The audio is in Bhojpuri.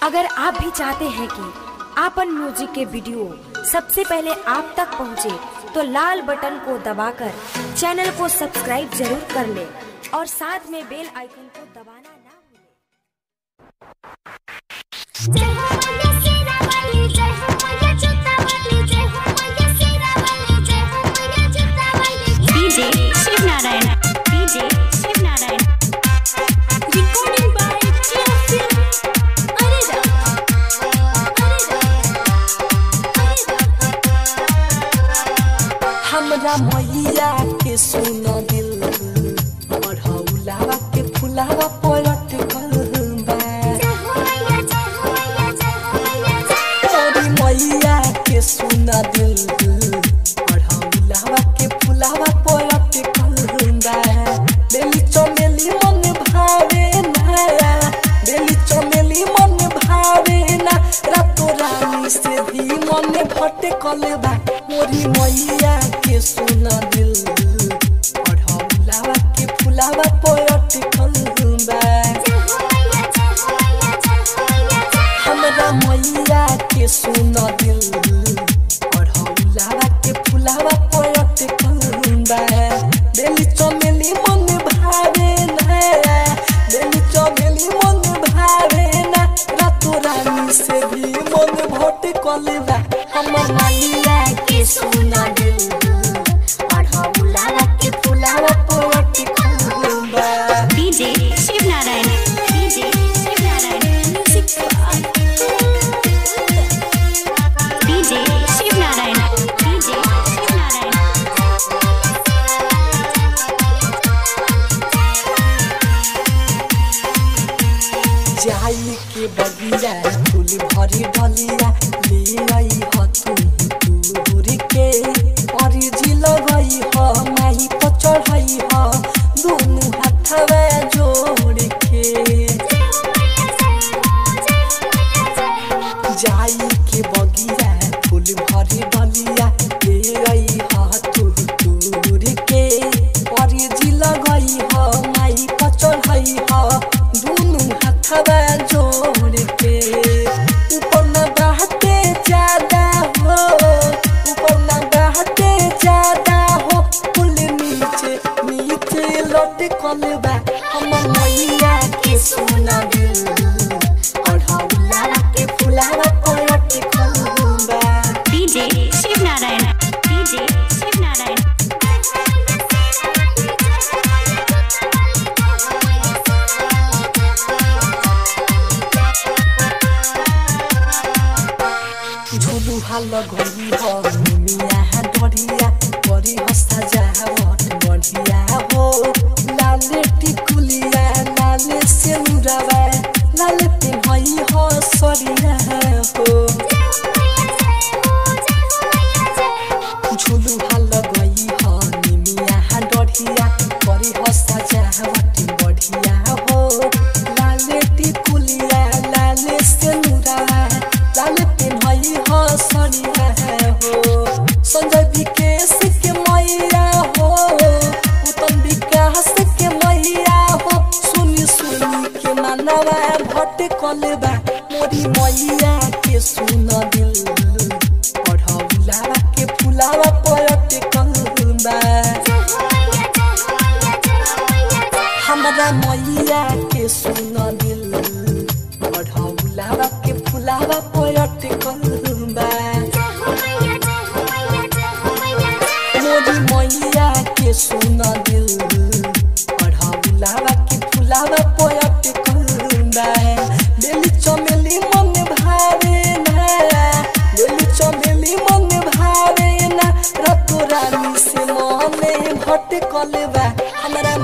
अगर आप भी चाहते हैं कि आपन म्यूजिक के वीडियो सबसे पहले आप तक पहुंचे, तो लाल बटन को दबाकर चैनल को सब्सक्राइब जरूर कर ले और साथ में बेल आइकन को दबाना ना भूलें। जय हो मैया शेरा वाली जय हो मैया जूता वाली जय हो मैया शेरा वाली जय हो मैया जूता वाली DJ Shiv Narayan DJ Shiv Narayan recording by टिया फिल्म अरे रामा अरे रामा अरे रामा हमरा मैया के सुन दिल बढ़ौलावा के फुलावा पलट बा जय हो मैया जय हो मैया जय हो मैया जय तोरी मैया के सुन दिल बढ़ौलावा के फुलावा पलट बा बेली चमेली मन भावे ना बेली चमेली मन भावे ना रातो रानी से भी मन भटकल बा मोरी मैया के सुन दिल बढ़ौलावा के फुलावा पलट बा जय हो मैया जय हो मैया जय हो मैया जय हमरा मैया के सुन दिल बढ़ौलावा के फुलावा पलट बा बेली चमेली मन भावे ना बेली चमेली मन भावे ना रातो रानी से भी मन भटकल बा हमर मैया के सुन दिल बढ़ौलावा के फुलावा पलट बा DJ Shiv Narayan DJ Shiv Narayan DJ Shiv Narayan DJ Shiv Narayan जाई के बगिया फूल भरी डलिया ले आई ह तू दूर के और जिल गई ह माही पर चढ़ई ह दोनों हाथवा जोड़ के जाई के बगिया फूल भरी डलिया ले आई ह तू दूर के और जिल गई ह माही पर चढ़ई ह दोनों हाथवा जोड़ के ऊपर न बहते ज्यादा हो ऊपर न बहते ज्यादा हो फूल नीचे नीचे लौट कलबा हम मैया के सोना दिल अढ़ौला के फुलावा पलट कलबा डीजे शिव नारायण डीजे शिव नारायण झुलू हाल गई हो मिया डरिया बड़ी हंसा जावट बढ़िया हो लाले टिकुलिया लाले सेनुरवा लाले पिन्हई हो सरिया हो झुलू हाल गई हो मिया डरिया बड़ी हंसा जावट बढ़िया हो लाले टिकुलिया लाले सेनुरवा लाले पिन्हई हो सरिया हो संजय विकेश के मैया हो उत्तम विकास के मैया हो सुनी सुनी के मानवा भटकल बा मोरी मैया के सुन दिल पढ़ौला के फुलावा पलट बा हमरा मैया के सुन दिल पढ़ौला के फुलावा पलट बा मोरी मैया के सुन दिल पढ़ौला के फुलावा पलट बा बेली चमेली मन भावे ना बेली चमेली मन भावे ना रतो रानी से मन भटकल बा हमरा